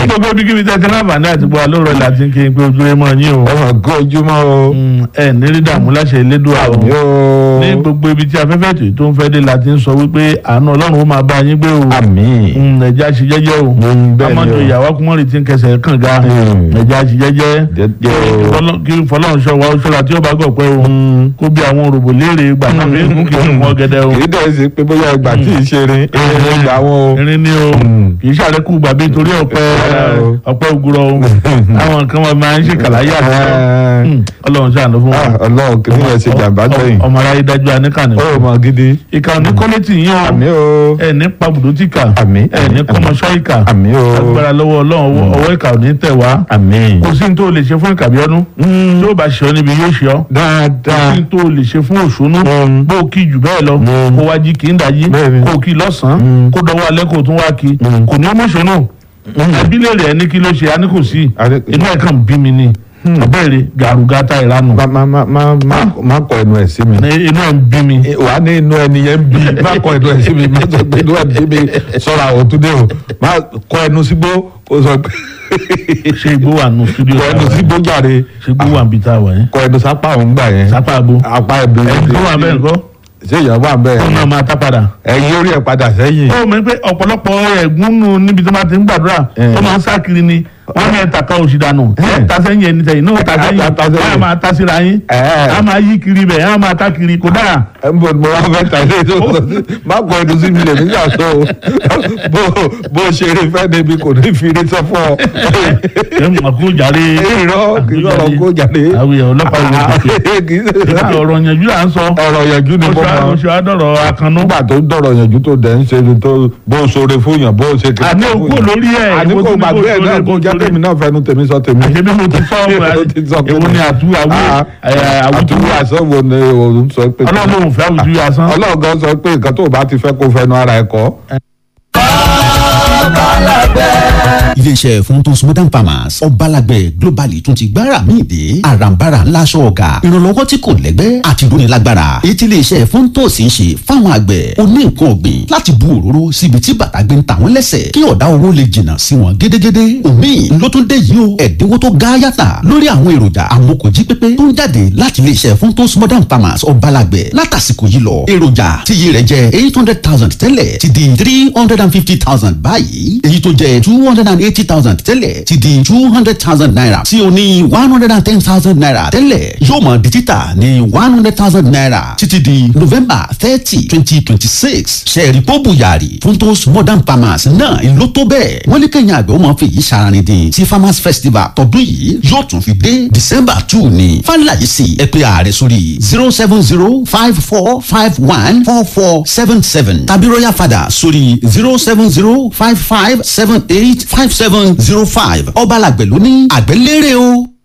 gbogbo bí kíbi tẹ́tí láǹfààní àti bọ́ alóòrọ̀ láti ń kí n pé ojú ẹ mọ́ yín o ọmọ gún ojúmọ́ o Mm, ẹ nírí dààmú láṣẹ Elédùà o àmì o ní gbogbo ibi tí afẹ́fẹ́ tó tó ń fẹ́ dé láti ń sọ wípé àánú Ọlọ́run ó máa bá yín gbé o àmì Mm, ẹ̀já ṣe jẹ́jẹ́ o Mm, bẹ́ẹ̀ ni amadu o. ìyàwó akúmọ̀rì tí ń kẹsẹ̀ kàn ga Mm. ẹ̀já ṣe jẹ́jẹ́ Jẹ́jẹ́ o. Fọlọ́- kí fọlọ́run ṣọ wa ṣọlá tí ó bá gọ̀ pé o kó bí àwọn òròbó léèrè gbà náà fi ń kún kí n mọ gẹ́dẹ́ o kì í dẹ̀ ṣe pé bóyá ìgbà tí ì ṣe rin èrè ìgbà wọn o irin ni o Mm. kì í ṣàlékù gbàgbé nítorí ọ̀pẹ Rárá o. ọ̀pẹ ògùrọ̀ o àwọn nǹkan wọn máa ń ṣe kàláyé àtúntò Eh. Ọlọ́run ṣàánú fún Ah, wọn ọlọ́run kì í yẹn ṣe jàǹbá sẹ́yìn ọmọ aráyé dájú aníkànnì ó mọ gidi ìkà òní kọ́lẹ́tì yín o àmì o ẹ ní pabùdó tí kà Àmín, ẹ ní àmín, kọ́mọṣọ́ ìkà àmì o agbára lọ́wọ́ Ọlọ́run ọwọ́- ọwọ́ ìkà òní tẹ̀ wá àmì kò sí ní tó o lè ṣe fún ìkàbí ọdún tí ó bá ṣe ọ níbi yóò ṣe ọ kò dáadáa sí ní tó o lè ṣe fún òṣùnú Mm. bó o kí jù bẹ́ẹ̀ lọ Mm. kó wá jí kí ń dájí Bẹ́ẹ̀ni. kó o kí lọ́sàn-án Mm. kó dọwọ́ alẹ́ kó o tún wá kí Mm. kò ní ọmọ ìṣúná abílẹ̀ rẹ̀ ní kí ló ṣe a ní kò sí Adé- inú ẹ̀ kàn bí mi ni abẹ́rẹ́ gàrúgátà ìranù má má má má má- má kọ ẹnu ẹ sí mi Ní- inú ẹ̀ ń bí mi wà á ní inú ẹni yẹn ń bí má kọ ẹnu ẹ sí mi má sọ pé inú ẹ ń bí mi sọ̀rọ̀ àwọn tó dé o má kọ ẹnu sígbó kó sọ pé ṣé igbó wà nù studio kọ ẹnu sígbó jàre ṣé igbó wà níbi tá a wà yẹn kọ ẹnu sápá òun gbà yẹn sápá àgbo apá ẹbí ẹ̀ tó wà bẹ́ẹ̀ nǹkan ṣé ìyá wà bẹ́ẹ̀ ó náà máa tá padà. ẹ̀yin orí ẹ̀ padà sẹ́yìn ó mọ̀ pé ọ̀pọ̀lọpọ̀ ẹ̀gúnnù níbi tó máa ti ń gbàdúrà Eh. tó máa ń sá kiri ni wọ́n ní ẹ̀ta kan òsì dànù Eh. ẹ̀ta sẹ́yìn ẹni tẹ̀yìn náà ta sẹ́yìn Ta sẹ́yìn. wọ́n á máa ta síra yín Eh. á máa yí kiri bẹ̀ á máa ta kiri kò dára. ẹ ń bọ̀ mo wá fẹ́ ta ilé tó sọ sí má kọ ẹnu sí mi lè mí yà sọ o bó bó ṣe eré fẹ́ débi kò ní fi eré sọ fún ọ. ẹ mọ̀ kó jàre. irọ́ kì í sọ̀rọ̀ kó jáde. àwòyẹ ọlọ́pàá ìwé kòkè kì í ṣe ọ̀rọ̀ yẹnjú à ń sọ ọ̀rọ̀ yẹnjú ni mo mọ̀ oṣù àdọ̀rọ̀ akànnú. nígbà tó ń dọ̀rọ̀ yẹnjú tó dẹ̀ ń ṣe ni tó bó ṣoore fún yàn bó ṣe kiri àní òkú lórí ẹ̀ àní èwo kò tún ní gbàgbé ẹ̀ kó náà sórí, kó kó jẹ́ sórí. tèmi náà fẹnu tèmi sọ tèmi. àṣebí mo ti sọ Ó ti sọ pé- èwo ni àtú àwú Ah, àwùjọ àtúwò àṣọ wo ni òun sọ pé. ọlọ́run ò fẹ́ àwùjọ asán. ọlọ́run gan sọ pé nǹkan tó o bá ti fẹ́ kó fẹnu ara ẹ̀ kọ́. iléeṣẹ́ funtos modern farmers ọbalàgbẹ̀ globally tún ti gbára míì dé àràǹbarà ńlá aṣọ ọ̀gá ìrànlọ́wọ́ tí kò lẹ́gbẹ́ àti ìdúnilágbára èyí tí iléeṣẹ́ funtos ń ṣe fáwọn àgbẹ̀ oní nǹkan ọ̀gbìn láti bu òróró síbi tí bàtà gbé ń ta wọ́n lẹ́sẹ̀ kí ọ̀dá owó lè jìnnà sí wọn gédégédé omi ló tún dé yìí o ẹ̀dínwó tó ga yàtà lórí àwọn èròjà amókòjí pépé tó ń jáde láti iléeṣẹ́ funtos modern farmers ọbalàgbẹ̀ látàsìkò yìí lọ èròjà tíye rẹ̀ jẹ́ eight hundred thousand tẹ́lẹ̀ ti di three hundred and fifty thousand báyìí èyí tó jẹ́ two hundred and eighty thousand tẹ́lẹ̀ ti di two hundred thousand naira tí o ní one hundred and ten thousand naira tẹ́lẹ̀ yóò mọ̀ di títà ní one hundred thousand naira títí di november thirty twenty twenty six sẹ́ẹ̀rì pọ́bù yàrá funtos modern farmers náà ló tó bẹ́ẹ̀ wọ́n ní kẹ́yìn àgbẹ̀ ó máa fi yìí ṣaraní dín tí farmers festival tọdún yìí yóò tún fi dé december two ní fàlàyé sí ẹ pé ààrẹ sórí zero seven zero five four five one four four seven seven tàbí royal father sórí zero seven zero five five seven eight five seven zero five ọba làgbẹ̀ ló ní àgbẹ̀ lérè o.